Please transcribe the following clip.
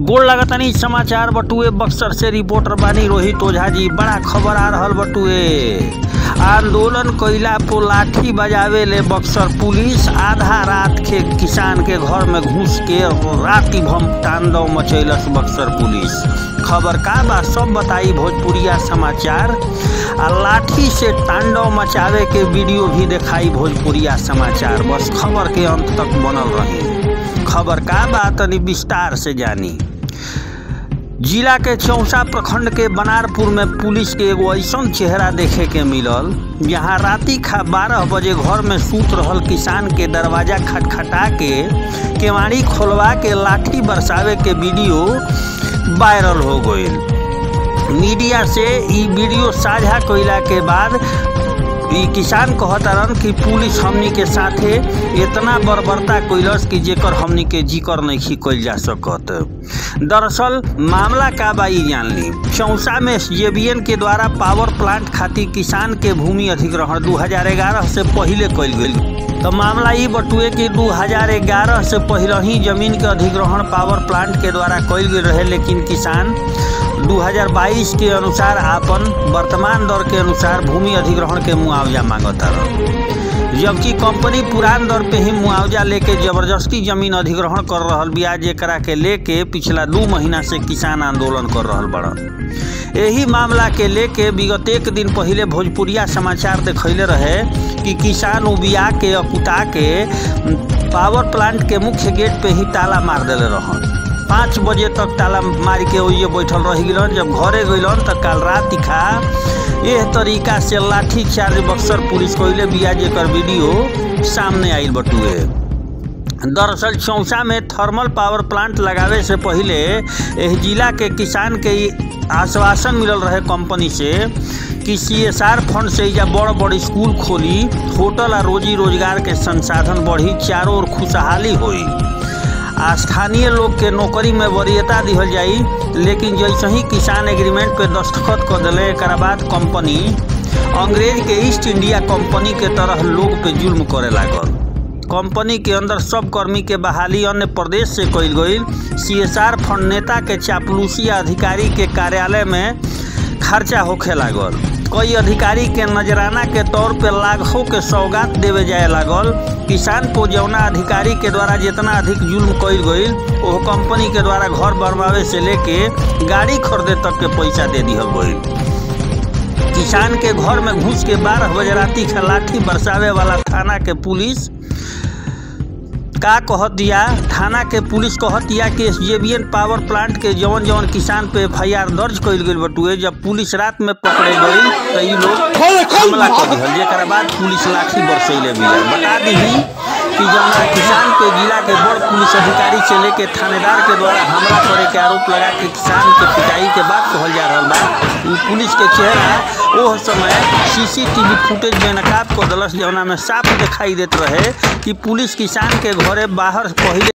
गोड़ लगतनी समाचार बटुए बक्सर से रिपोर्टर बानी रोहित ओझा जी बड़ा खबर आ रहल बटुए आंदोलन कइला पो लाठी बजावे ले बक्सर पुलिस आधा रात के किसान के घर में घुस के राति भम तांडव मचैलस बक्सर पुलिस खबर का बा सब बताई भोजपुरिया समाचार आ लाठी से तांडव मचावे के वीडियो भी दिखाई भोजपुरिया समाचार बस खबर के अंत तक बनल रही खबर का बा तनी विस्तार से जानी जिला के चौसा प्रखंड के बनारपुर में पुलिस के एगो ऐसन चेहरा देखे के मिलल जहाँ राति खा बारह बजे घर में सूत रहल किसान के दरवाजा खटखटा के केवाड़ी खोलवा के लाठी बरसावे के वीडियो वायरल हो गईल मीडिया से ई वीडियो साझा कइला के बाद ई किसान कहतारन कि पुलिस हमनी के साथे इतना बर्बरता कइलस कि जेकर हमनी के जिक्र नहीं कइल जा सकत दरअसल मामला का बाई जान ली चौसा में जेबीएन के द्वारा पावर प्लांट खातिर किसान के भूमि अधिग्रहण 2011 से पहले कइल गईल तो मामला ई बटुए कि 2011 से पहले ही जमीन के अधिग्रहण पावर प्लांट के द्वारा कइल गेल रहे लेकिन किसान 2022 के अनुसार आपन वर्तमान दर के अनुसार भूमि अधिग्रहण के मुआवजा मांगता जबकि कंपनी पुरान दर पे ही मुआवजा लेके जबरदस्ती जमीन अधिग्रहण कर रहल बिया जेकरा के लेके पिछला दू महीना से किसान आंदोलन कर रहल बड़न यही मामला के लेके विगत एक दिन पहले भोजपुरिया समाचार देखैले रहे कि किसान उबिया के अकुता के पावर प्लांट के मुख्य गेट पे ही ताला मार देले रहन पाँच बजे तक ताला मार के ओइए बैठल रह गिलन जब घरे गइलन त काल रात खा एह तरीका से लाठी चार्ज बक्सर पुलिस कइले बिया जेकर वीडियो सामने आइल बटुए दरअसल चौसा में थर्मल पावर प्लांट लगावे से पहले एह जिला के किसान के आश्वासन मिलल रहे कंपनी से कि सीएसआर फंड से या बड़ बड़ स्कूल खोली होटल आ रोजी रोजगार के संसाधन बढ़ी चारों ओर खुशहाली होई आ स्थानीय लोग के नौकरी में वरीयता दिहल जाई लेकिन जैसे ही किसान एग्रीमेंट पे दस्तखत कर दिले एक बाद कंपनी अंग्रेज के ईस्ट इंडिया कंपनी के तरह लोग पे जुल्म करे लागल कंपनी के अंदर सब कर्मी के बहाली अन्य प्रदेश से कइल गईल सीएसआर फंड नेता के चापलूसी अधिकारी के कार्यालय में खर्चा होखे लागल कई अधिकारी के नजराना के तौर पे लाखों के सौगात देवे जाए लागल किसान को जौना अधिकारी के द्वारा जितना अधिक जुल्म कइल गईल वो कंपनी के द्वारा घर बनवावे से लेके गाड़ी खरीदे तक के पैसा दे दिहल गईल किसान के घर में घुस के बारह बजे राति के लाठी बरसावे वाला थाना के पुलिस का कहत दिया थाना के पुलिस कहत दिया कि एसजेबीएन पावर प्लांट के जवन जवन किसान पे एफ दर्ज कइल गईल बटुए जब पुलिस रात में पकड़े गईल तो ई लोग हमला कर दिहल जेकर बाद पुलिस लाठी बरसैले बिया बता दीही कि जौना किसान पे जिला के बड़ पुलिस अधिकारी से लेके थानेदार के द्वारा हमला करे के आरोप लगा के किसान के पिटाई के बाद कहल जा रहल बा उ पुलिस के चेहरा ओह समय सीसीटीवी फुटेज में नकाब कर दलस जौना में साफ दिखाई देत रहे कि पुलिस किसान के घरे बाहर पहले